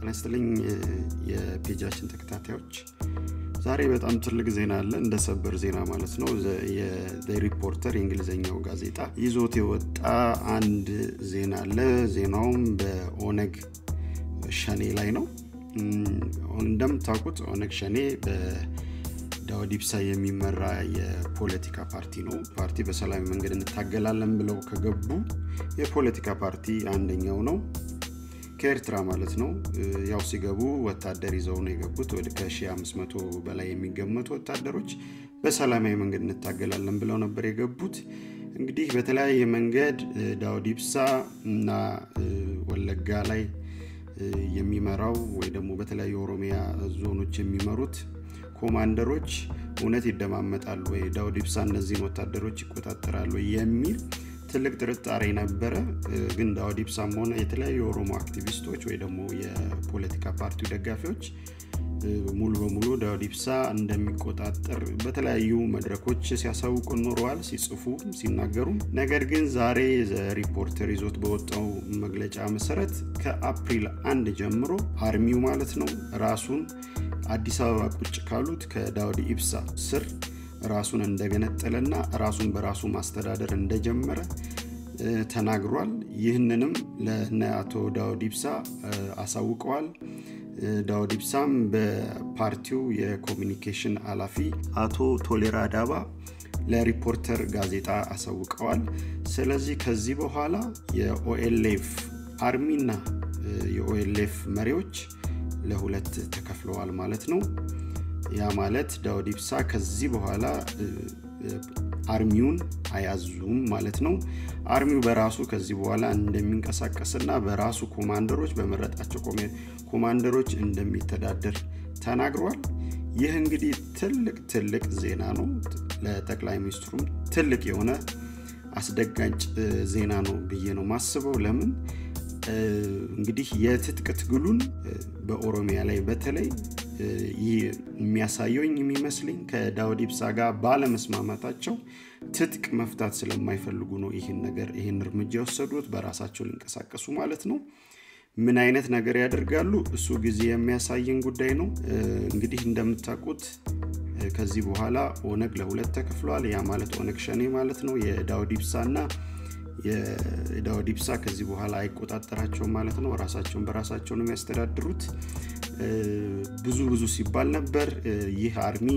ጤና ይስጥልኝ የፔጃችን ተከታታዮች ዛሬ በጣም ትልቅ ዜና አለ እንደ ሰበር ዜና ማለት ነው ሪፖርተር የእንግሊዝኛው ጋዜጣ ይዞት የወጣ አንድ ዜና አለ ዜናውም በኦነግ ሸኔ ላይ ነው እንደምታውቁት ኦነግ ሸኔ በዳውድ ኢብሳ የሚመራ የፖለቲካ ፓርቲ ነው ፓርቲ በሰላማዊ መንገድ እንታገላለን ብለው ከገቡ የፖለቲካ ፓርቲ አንደኛው ነው ከኤርትራ ማለት ነው ያው ሲገቡ ወታደር ይዘው ነው የገቡት ወደ ከ1500 በላይ የሚገመቱ ወታደሮች በሰላማዊ መንገድ እንታገላለን ብለው ነበር የገቡት እንግዲህ በተለያየ መንገድ ዳውድ ኢብሳ እና ወለጋ ላይ የሚመራው ወይ ደግሞ በተለያዩ ኦሮሚያ ዞኖች የሚመሩት ኮማንደሮች እውነት ይደማመጣሉ ወይ ዳውድ ኢብሳ እነዚህን ወታደሮች ይቆጣጠራሉ የሚል ትልቅ ጥርጣሬ ነበረ ግን ዳውድ ኢብሳም ሆነ የተለያዩ የኦሮሞ አክቲቪስቶች ወይ ደግሞ የፖለቲካ ፓርቲው ደጋፊዎች ሙሉ በሙሉ ዳውድ ኢብሳ እንደሚቆጣጠር በተለያዩ መድረኮች ሲያሳውቁ ኖረዋል ሲጽፉ ሲናገሩ ነገር ግን ዛሬ ሪፖርተር ይዞት በወጣው መግለጫ መሰረት ከአፕሪል አንድ ጀምሮ አርሚው ማለት ነው ራሱን አዲስ አበባ ቁጭ ካሉት ከዳውድ ኢብሳ ስር ራሱን እንደገነጠለና ራሱን በራሱ ማስተዳደር እንደጀመረ ተናግሯል ይህንንም ለነ አቶ ዳውድ ኢብሳ አሳውቀዋል ዳውድ ኢብሳም በፓርቲው የኮሚኒኬሽን ኃላፊ አቶ ቶሌራ ዳባ ለሪፖርተር ጋዜጣ አሳውቀዋል ስለዚህ ከዚህ በኋላ የኦኤልኤፍ አርሚና የኦኤልኤፍ መሪዎች ለሁለት ተከፍለዋል ማለት ነው ያ ማለት ዳውድ ኢብሳ ከዚህ በኋላ አርሚውን አያዙም ማለት ነው አርሚው በራሱ ከዚህ በኋላ እንደሚንቀሳቀስና በራሱ ኮማንደሮች በመረጣቸው ኮማንደሮች እንደሚተዳደር ተናግሯል ይህ እንግዲህ ትልቅ ትልቅ ዜና ነው ለጠቅላይ ሚኒስትሩም ትልቅ የሆነ አስደጋጭ ዜና ነው ብዬ ነው ማስበው ለምን እንግዲህ የትጥቅ ትግሉን በኦሮሚያ ላይ በተለይ ይህ የሚያሳየውኝ የሚመስለኝ ከዳውድ ኢብሳ ጋር ባለመስማማታቸው ትጥቅ መፍታት ስለማይፈልጉ ነው ይህን ነገር ይህን እርምጃ የወሰዱት በራሳቸው ሊንቀሳቀሱ ማለት ነው ምን አይነት ነገር ያደርጋሉ እሱ ጊዜ የሚያሳየን ጉዳይ ነው እንግዲህ እንደምታውቁት ከዚህ በኋላ ኦነግ ለሁለት ተከፍለዋል ያ ማለት ኦነግ ሸኔ ማለት ነው የዳውድ ኢብሳ እና የዳውድ ኢብሳ ከዚህ በኋላ አይቆጣጠራቸውም ማለት ነው ራሳቸውን በራሳቸው ነው የሚያስተዳድሩት ብዙ ብዙ ሲባል ነበር ይህ አርሚ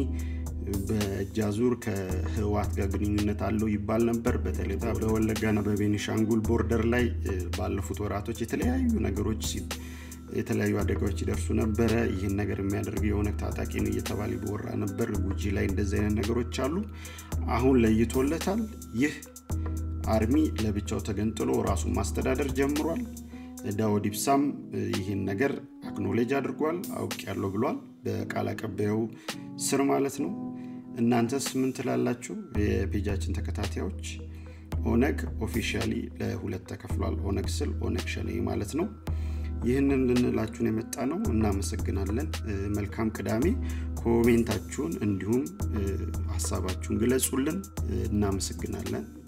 በእጃዙር ከህዋት ጋር ግንኙነት አለው ይባል ነበር በተለይ በወለጋና በቤኒሻንጉል ቦርደር ላይ ባለፉት ወራቶች የተለያዩ ነገሮች የተለያዩ አደጋዎች ይደርሱ ነበረ ይህን ነገር የሚያደርግ የሆነ ታጣቂ ነው እየተባለ ይወራ ነበር ጉጂ ላይ እንደዚህ አይነት ነገሮች አሉ አሁን ለይቶለታል ይህ አርሚ ለብቻው ተገንጥሎ ራሱን ማስተዳደር ጀምሯል ዳውድ ኢብሳም ይህን ነገር አክኖሌጅ አድርጓል አውቅ ያለው ብሏል በቃል አቀባዩ ስር ማለት ነው እናንተስ ምን ትላላችሁ የፔጃችን ተከታታዮች ኦነግ ኦፊሻሊ ለሁለት ተከፍሏል ኦነግ ስል ኦነግ ሸኔ ማለት ነው ይህንን ልንላችሁን የመጣ ነው እናመሰግናለን መልካም ቅዳሜ ኮሜንታችሁን እንዲሁም ሀሳባችሁን ግለጹልን እናመሰግናለን